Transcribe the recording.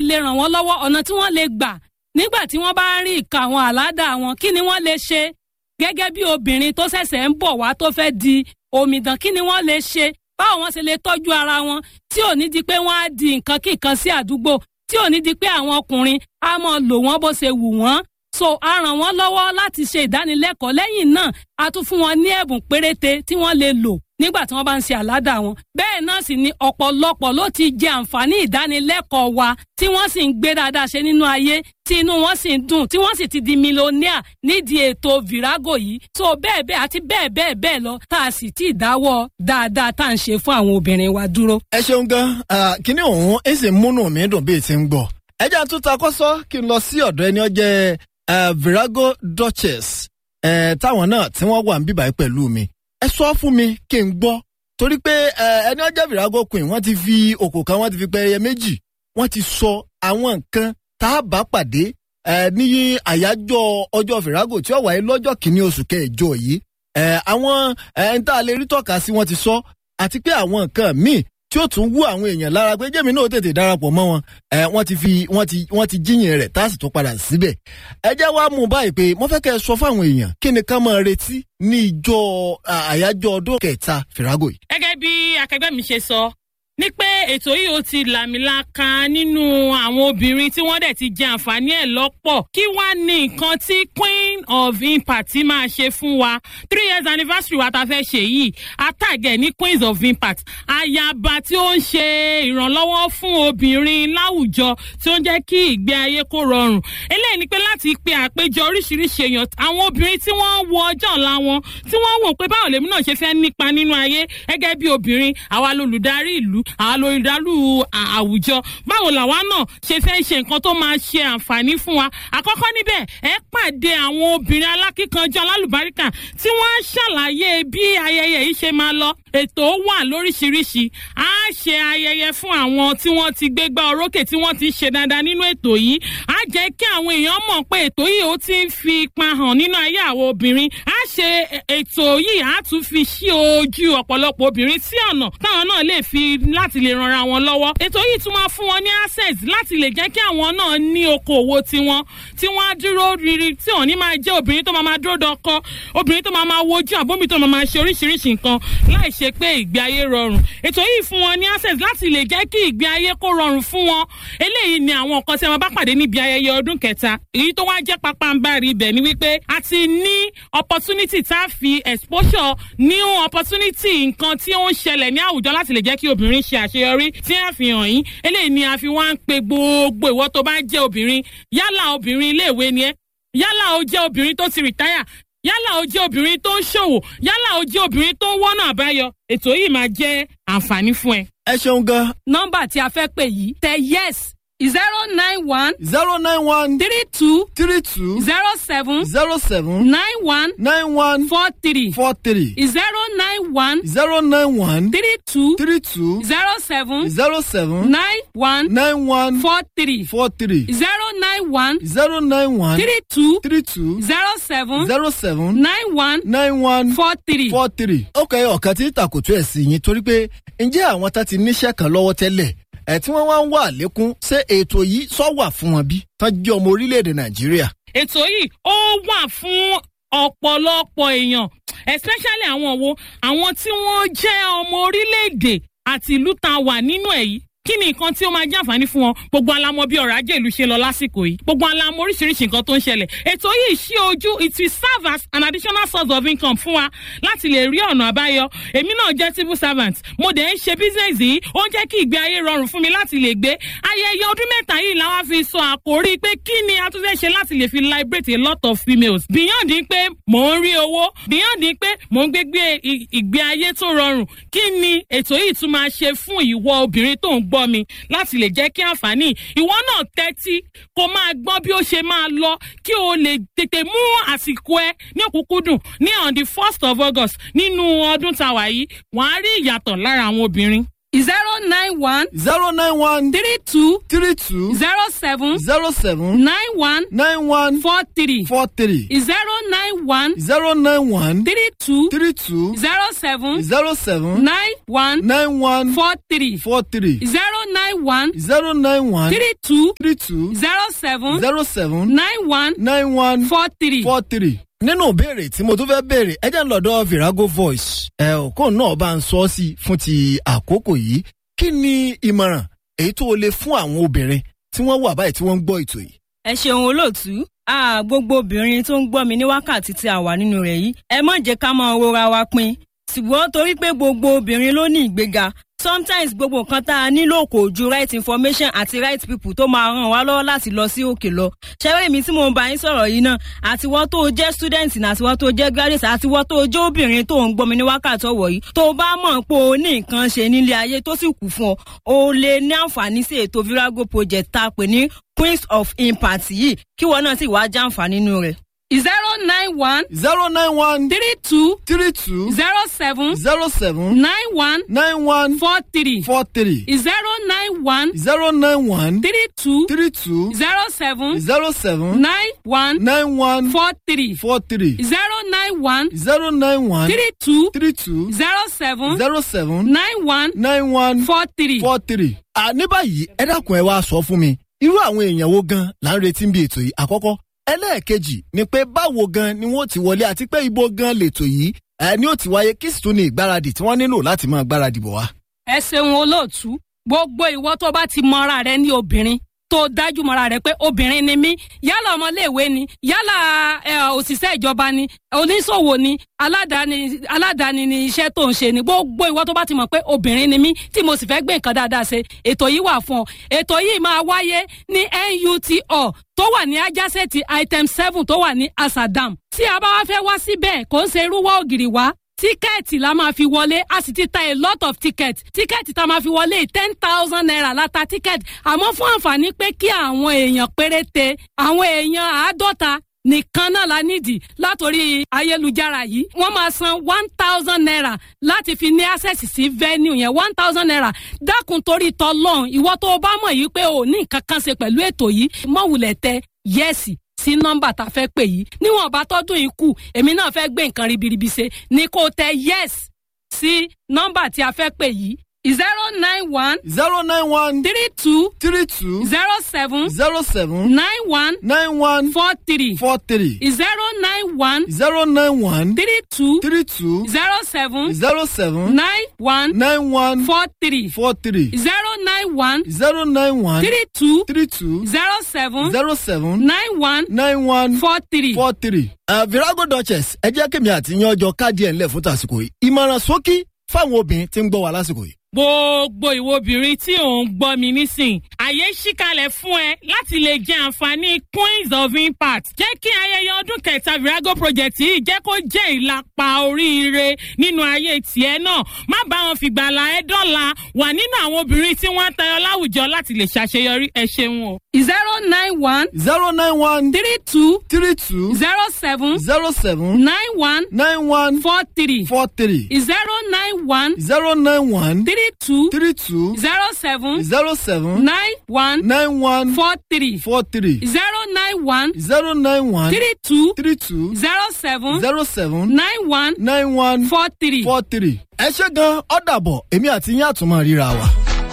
lè ràn wọ́n lọ́wọ́ ọ̀nà tí wọ́n lè gbà nígbà tí wọ́n bá ń rí ìka àwọn àládà wọn kí ni wọ́n lè ṣe gẹ́gẹ́ bí obìnrin tó ṣẹ̀ṣẹ̀ ń bọ̀ wá tó fẹ́ di omidan kí ni wọ́n lè ṣe báwo wọ́n ṣe lè tọ́jú ara wọn tí ò ní di pé wọ́n á di nǹkan kíkan sí àdúgbò tí ò ní di pé àwọn ọkùnrin á mọ̀ lò wọ́n bó ṣe wù wọ́n so a ràn wọ́n lọ́wọ́ láti ṣe ìdánilẹ́kọ̀ọ́ lẹ́yìn náà a tún fún wọn ní ẹ̀bùn péréte tí wọ́n lè lò nígbà tí wọ́n bá ń ṣe àládà wọn. bẹ́ẹ̀ náà sì ni ọ̀pọ̀lọpọ̀ ló ti jẹ àǹfààní ìdánilẹ́kọ̀ọ́ wa tí wọ́n sì ń gbé dáadáa ṣe nínú ayé tí inú wọn sì ń dùn tí wọ́n sì ti di mílíọ̀nìà nídìí ètò virago yìí. so bẹ́ẹ̀ bẹ́ẹ̀ àti bẹ́ẹ̀ bẹ́ẹ̀ bẹ́ẹ̀ lọ tá a sì ti dáwọ́ dáadáa tá à ń ṣe fún àwọn obìnrin wa dúró. ẹ ṣeun gan kíní òun ẹ sì múnú mi dùn bíi ti ń gbọ́ ẹ jẹ́ àtúntà kọ́sọ́ kí n lọ sí ọ̀dọ̀ ẹni ọjẹ́ Uh, virago duchess uh, táwọn náà tí wọ́n wà ń bíbáyìí pẹ̀lú mi ẹ sọ fún mi kí n gbọ́ torí pé ẹni ọjọ́ virago queen wọ́n ti fi òkò kan wọ́n ti fi pẹ́ẹ́yẹ méjì wọ́n ti sọ àwọn nǹkan tá a bá pàdé ní àyájọ́ ọjọ́ virago tí ó wáyé lọ́jọ́ kìíní oṣù kẹjọ yìí àwọn ẹni tá a lè rí tọ́ka sí wọ́n ti sọ àti pé àwọn nǹkan míì tí ó tún wú àwọn èèyàn lára pé jẹ́mi náà tètè darapọ̀ mọ́ wọn ẹ wọ́n ti fi wọ́n ti wọ́n ti jíyìn rẹ̀ tá a sì tún padà síbẹ̀. ẹ jẹ́ wá mú báyìí pé mo fẹ́ kẹ́ ẹ sọ fáwọn èèyàn kí ni ká máa retí ní ìjọ àyájọ́ ọdún kẹta fìràgò yìí. gẹ́gẹ́ bí akẹgbẹ́ mi ṣe sọ ní pé ètò yìí ó ti làmìlaka nínú àwọn obìnrin tí wọ́n dẹ̀ ti jẹ àǹfààní ẹ̀ lọ́pọ̀ kí wá ní nǹkan tí queen of impact máa ṣe fún wa three years anniversary wa ta fẹ́ ṣe yìí atàgẹ̀ ní queens of impact ayaba tí ó ń ṣe ìrànlọ́wọ́ fún obìnrin láwùjọ tí ó ń jẹ́ kí ìgbé ayé kó rọrùn eléyìí ni pé láti pe àpéjọ oríṣiríṣi èèyàn àwọn obìnrin tí wọ́n wo ọjọ́ ọ̀la wọn tí wọ́n wò pé báwo lèmi náà ṣe fẹ́ nípa nínú ayé gẹ́gẹ́ bí obìnrin àwa lolùdarí ìlú àwa lolùdarí àwùjọ báwo làwa náà ṣe fẹ́ ṣe nǹkan tó máa ṣe àǹfààní fún wa àkọ́kọ́ níbẹ̀ ẹ pàdé àwọn obìnrin alákíkanjọ alálùbáríkà tí wọ́n á ṣàlàyé bí ayẹyẹ yìí ṣe máa lọ ètò wà lóríṣiríṣi á ṣe ayẹyẹ fún àwọn tí wọ́n ti gbégbá orókè tí wọ́n ti ṣe dáadáa nínú ètò yìí á jẹ́ kí àwọn èèyàn mọ̀ pé ètò yìí ó ti ń fi ipa hàn nínú ayé àwọn obìnrin á ṣe ètò yìí á tún fi ṣí ojú ọ̀pọ̀lọpọ̀ obìnrin sí ọ̀nà táwọn náà lè fi láti lè ranra wọn lọ́wọ́ ètò yìí tún máa fún wọn ní access láti lè jẹ́ kí àwọn náà ní okòwò tiwọn tí wọ́n á dúró riri tí òní máa jẹ́ obìnrin tó máa máa dúró dọkọ obìnrin tó máa máa wojú àbómi tó máa máa ṣe oríṣiríṣi nǹkan láì ṣe pé ìgbé ayé rọrùn ètò yìí fún wọn ní access láti lè jẹ́ kí ìgbé ayé kó rọrùn fún wọn eléyìí ni àwọn nǹkan tí wọn bá pàdé níbi ayẹyẹ ọdún kẹta èyí tó wá jẹ́ pápánbárì ibẹ̀ ni wípé a ti ní opportunity tá a fi exposure new opportunity nǹkan tí ó ń ṣẹlẹ̀ ní àwùjọ láti lè jẹ́ kí obìnrin ṣe àṣeyọrí tí a fi hàn yín eléyìí ni a fi wá ń pe gbogbo ìwọ tó bá jẹ́ obìnrin yálà obìnrin iléèwé ni ẹ yálà o jẹ́ obìnrin tó ti rìtáyà yálà o jẹ́ obìnrin tó ń ṣòwò yálà o jẹ́ obìnrin tó ń wọ́nà àbáyọ ètò yìí máa jẹ́ àǹfààní fún ẹ. ẹ ṣeun gan. nọ́mbà tí a fẹ́ pè yìí tẹ yes zero nine one zero nine one three two three two zero seven zero seven nine one nine one four three four three zero nine one zero nine one three two three two zero seven zero seven nine one nine one four three four three zero nine one zero nine one three two three two zero seven zero seven nine one nine one four three. four three. ó kẹ́ ọ̀kan tí tàkùtù ẹ̀ sí yín torí pé ǹjẹ́ àwọn tá ti níṣẹ́ kan lọ́wọ́ tẹ́lẹ̀ ẹ̀ tí wọ́n wá ń wà lékún ṣé ètò yìí sọ wà fún wọn bí tán jẹ́ ọmọ orílẹ̀-èdè nàìjíríà. ètò yìí ó wà fún ọ̀pọ̀lọpọ̀ èèyàn especially àwọn wo àwọn tí wọ́n jẹ́ ọmọ orílẹ̀-èdè àti ìlú tá a wà nínú ẹ̀ yìí kí ni nǹkan tí ó máa jẹ́ àǹfààní fún wọn gbogbo alamọ bí ọrọ̀ ajé ìlú ṣe lọ lásìkò yìí gbogbo alamọ oríṣiríṣi nǹkan tó ń ṣẹlẹ̀ ètò yìí ṣí ojú it will serve as an additional source of income fún wa láti lè rí ọ̀nà àbáyọ èmi náà jẹ́ civil servant mo dẹ̀ ń ṣe business yìí ó ń jẹ́ kí ìgbé ayé rọrùn fún mi láti lè gbé ayẹyẹ ọdún mẹ́ta yìí làwọn fi sọ àkórí pé kí ni a tún fẹ́ ṣe láti lè fi liberate a lot of females beyond pé mò ń rí owó beyond pé mò ń gbégbé ìgbé ayé tó rọrùn kí ni ètò yìí tún máa ṣe fún ìwọ obìnrin tó ń gbọ́ mi láti lè jẹ́ kí àǹfààní ìwọ náà tẹ́tí kó máa gbọ́ bí ó ṣe máa lọ kí o lè tètè mú àsìkò ẹ ní òkúkúdùn ní on the first of august nínú ọdún tàwa yìí wọ́n á rí ìyàtọ̀ lára àwọn obìnrin zero nine one zero nine one three two three two zero seven zero seven nine one nine one four three four three zero nine one zero nine one three two three two zero seven zero seven nine one nine one four three four three zero nine one zero nine one three two three two zero seven zero seven nine one nine one four three. four three. nínú ìbéèrè tí mo tún fẹ́ béèrè ẹ jẹ́ ń lọ́dọ̀ virago voice ẹ òkú náà bá ń sọ ọ́ sí fún ti àkókò yìí kí ni ìmọ̀ràn èyí tó o lè fún àwọn obìnrin tí wọ́n wà báyìí tí wọ́n ń gbọ́ ètò yìí. ẹ ṣeun olóòtú a gbogbo obìnrin tó ń gbọ́ mi ní wákàtí tí a wà nínú rẹ̀ yìí ẹ má jẹ́ ká máa rora wa pin ṣùgbọ́n torí pé gbogbo obìnrin ló ní ìgbéga sometimes gbogbo nǹkan tá a nílò kò ju right information àti right people tó máa ràn wá lọ́wọ́ láti lọ sí òkè lọ ṣẹ́wé mi tí mo ń bá yín sọ̀rọ̀ yìí náà àtiwọ́ tó o jẹ́ student ní àtiwọ́ tó o jẹ́ graduate àtiwọ́ tó o jẹ́ obìnrin tó ń gbọ́ mi ní wákàtí ọ̀wọ̀ yìí tó o bá mọ̀ pé o ní nǹkan ṣe nílé ayé tó sì kù fún ọ o lè ní àǹfààní sí ètò virago project tá a pè ní queens of impact yìí kí wọn náà sì wá jàǹfààní nínú rẹ̀. zero nine one zero nine one three two three two zero seven zero seven nine one nine one four three four three zero nine one zero nine one three two three two zero seven zero seven nine one nine one four three four three zero nine one zero nine one three two three two zero seven zero seven nine one nine one four three. four three. à ní báyìí ẹ dákun ẹ wá sọ fún mi irú àwọn èèyàn wo gan là ń retí bí ètò yìí àkọ́kọ́ ẹlẹ́ẹ̀kejì ni pé báwo gan ni wọ́n ti wọlé àti pé ibo gan lètò yìí ẹ ní ó ti wáyé kí sì tún ní ìgbáradì tí wọ́n nílò láti máa gbáradì bọ̀ wá. ẹ ṣeun olóòtú gbogbo ìwọ tó bá ti mọra rẹ ní obìnrin tó dájú mọra rẹ pé obìnrin ni mí yálà ọmọléèwé ni yálà ẹ, òṣìṣẹ́ ìjọba ni oníṣòwò ni aládàáni aládàáni ni iṣẹ́ tó ń ṣe ni gbogbo ìwọ tó bá ti mọ̀ pé obìnrin ni mí tí mo sì fẹ́ gbé nǹkan dáadáa ṣe ètò yìí wà fún ọ ètò yìí máa wáyé ní NUTO tó wà ní ajásẹ́ẹ̀tì item seven tó wà ní asadam tí a bá wá fẹ́ wá síbẹ̀ kò ń ṣe irúwọ́ ògiri wá tíkẹ́ẹ̀tì la máa fi wọlé a sì ti ta a lot of tickets tíkẹ́ẹ̀tì tá a máa fi wọlé ten thousand naira la ta tíkẹ́ẹ̀tì àmọ́ fún àǹfààní pé kí àwọn èèyàn péréte àwọn èèyàn àádọ́ta nìkan náà la nídìí látòrí ayélujára yìí wọ́n máa san one thousand naira láti fi ní access sí venue yẹn one thousand naira dákun torí tọlọ́run ìwọ tó o bá mọ̀ yìí pé o ní nǹkan kan ṣe pẹ̀lú ètò yìí mọ̀wùlẹ̀ tẹ yẹ́sì sí nọ́mbà tá a fẹ́ pè yìí níwọ̀n bá tọ́dún yìí kù èmi náà fẹ́ gbé nǹkan ribiribi ṣe ni kò tẹ yes sí nọ́mbà tí a fẹ́ pè yìí zero nine one zero nine one three two three two zero seven zero seven nine one nine one four three four three zero nine one zero nine one three two three two zero seven zero seven nine one nine one four three four three zero nine one zero nine one three two three two zero seven zero seven nine one nine one four three. four three. Uh, virago duchess ẹ jẹ́ kí mi àti yan ọjọ́ káàdì ẹ̀ ńlẹ̀ fún tàsìkò yìí ìmọ̀ràn sókí fáwọn obìnrin tí ń gbọ́ wa lásìkò yìí. gbogbo ìwo obìnrin tí ò ń gbọ́ mi nísìn àyè ṣíkalẹ̀ fún ẹ láti lè jẹ àǹfààní queens of impact jẹ́ kí ayẹyẹ ọdún kẹta virago project yìí jẹ́ kó jẹ́ ìlàpá oríire nínú ayé tiẹ̀ náà má bá wọn fìgbàlà ẹ dọ́là wà nínú àwọn obìnrin tí wọ́n ń tayọ láwùjọ láti lè ṣàṣeyọrí ẹ ṣeun o. zero nine one zero nine one three two three two zero seven zero seven nine one nine one four three four three zero nine one zero nine one three two three two zero seven zero seven nine one nine one four three four three zero nine one zero nine one three two three two zero seven zero seven nine one nine one four three. four three. ẹ ṣe gan ọ dàbọ̀ èmi àti yín àtúmọ̀ ríra wa.